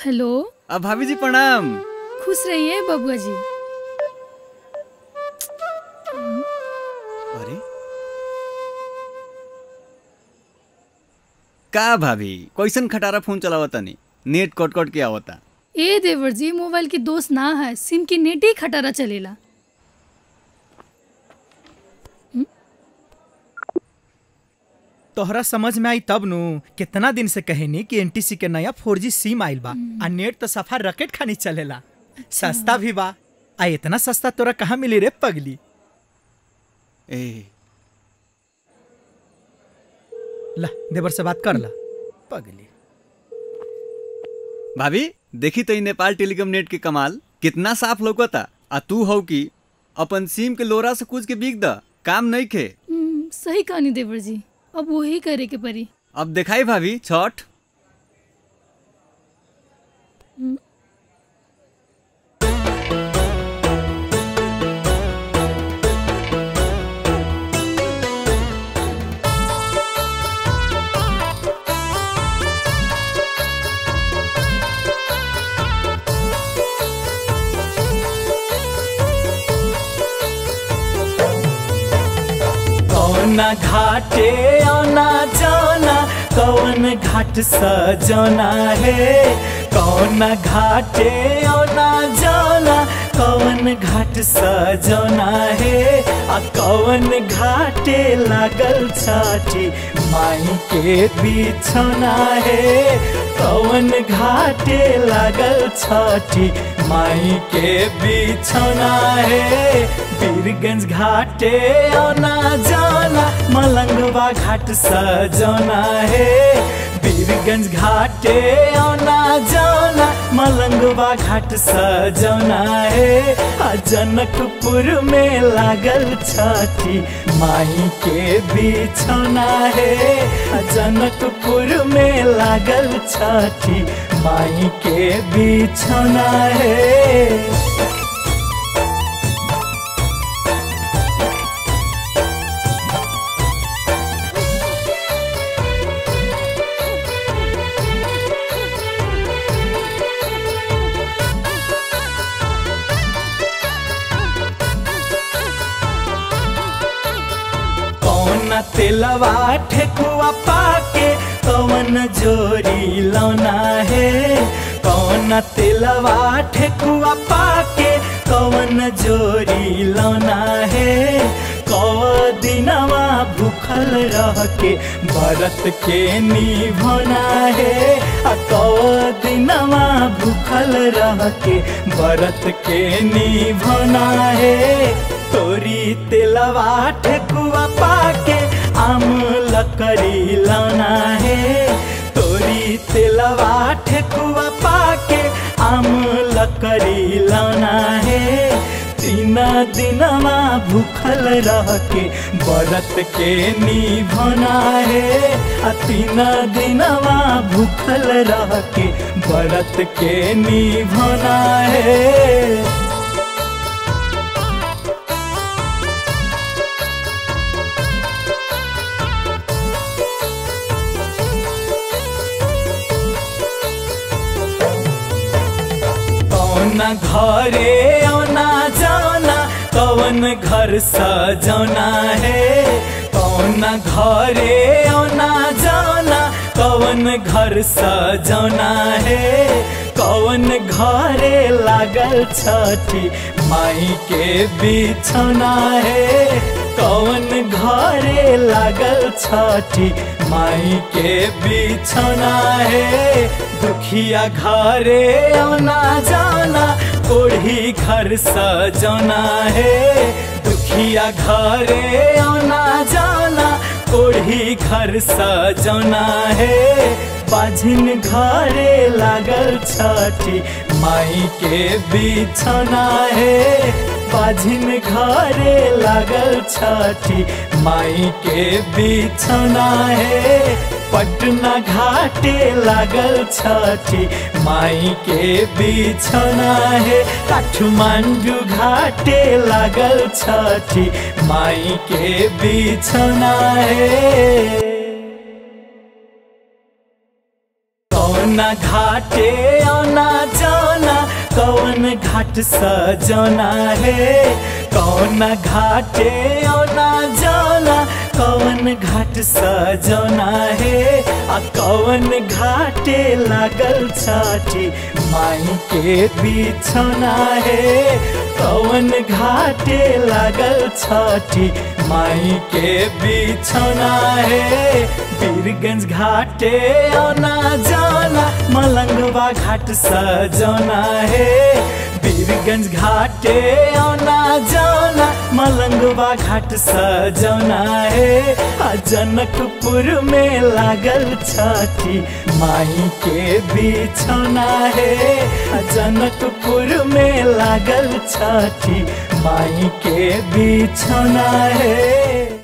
hello अब भाभी जी प्रणाम खुश रहिए बबुआ जी अरे का भाभी कैसन खटारा फोन चलावा तनी नेट कट कट के आवता ए देवर जी मोबाइल की दोस्त ना है सिम की नेट ही खटारा चलेला तोहरा समझ में आई तब नु कितना दिन से कहनी कि एनटीसी के नया 4G सिम आइल बा आ नेट तो सफा रकेट खानी चलेला सस्ता भी बा आ इतना सस्ता तोरा कहाँ मिली रे पगली ए ला देवर से बात कर ला पगली भाभी देखी तो ई नेपाल टेलीकॉम नेट के कमाल कितना साफ लौकता आ तू हो कि अपन सिम के लोरा से कुछ के बिक द काम नहीं खे हम्म, सही कहानी देवर जी अब वही करे के पड़ी अब देखाई भाभी छठ कौना घाटे आना जाना कौन घाट सजना है कौन घाटे आना जाना कौन घाट सजना है आ कौन घाटे लागल छाठी माई के बिछना है कौन घाटे लागल छाठी माई के बिछना है बीरगंज घाटे आना जाना मलंगवा घाट सजना है बीरगंज घाटे आना जाना मलंगवा घाट सजना है आ जनकपुर में लागल छठी माई के बिछौना है आ जनकपुर में लागल छठी माई के बिछौना है कौन तेलवा ठेकुआ पाके कौन जोरी लौना है कौन तेलवा ठेकुआ पाके कौन जोरी लौना है कौ दिनवा भूखल रह के व्रत के निभना है आ कौ दिनवा भूखल रह के व्रत के निभना है तोरी तेलवा ठेकुआ पाके आम लकड़ी लाना है तोरी तेलवा ठेकुआ पाके आम लकड़ी लाना है तीन दिनमा भूखल रह के व्रत के निभना है आ तीन दिनमा भूखल रह के व्रत के निभना है कौन घरे आना जाना कौन घर सजना है कौन घरे आना जाना कौन घर सजना है कौन घरे लागल छठी माई के बिछौना है कौन घरे लागल छठी माई के बिछौना है दुखिया घरे आना जाना कोढ़ी घर सजना है दुखिया घरे आना जाना कोढ़ी घर सजना है बाझिन घरे लागल छठी माई के बिछौना है बाझिन घरे लागल छठी माई के बिछौना है पटना घाटे लागल छठी माई के बिछौना है काठमांडू घाटे लागल छठी माई के बिछौना है कौन कौना घाटे आना जाना कौन घाट सजना है कौन घाटे आना जाना कौन घाट सजना है आ कौन घाटे लागल छठी माई के बिछौना है कौन घाटे लागल छठी माई के बिछौना है बीरगंज घाटे आना जाना मलंगवा घाट सजना है बीरगंज घाटे आना जाना मलंगवा घाट सजना है आ जनकपुर में लागल छठी माई के बिछौना है आ जनकपुर में लागल छठी माई के बिछौना है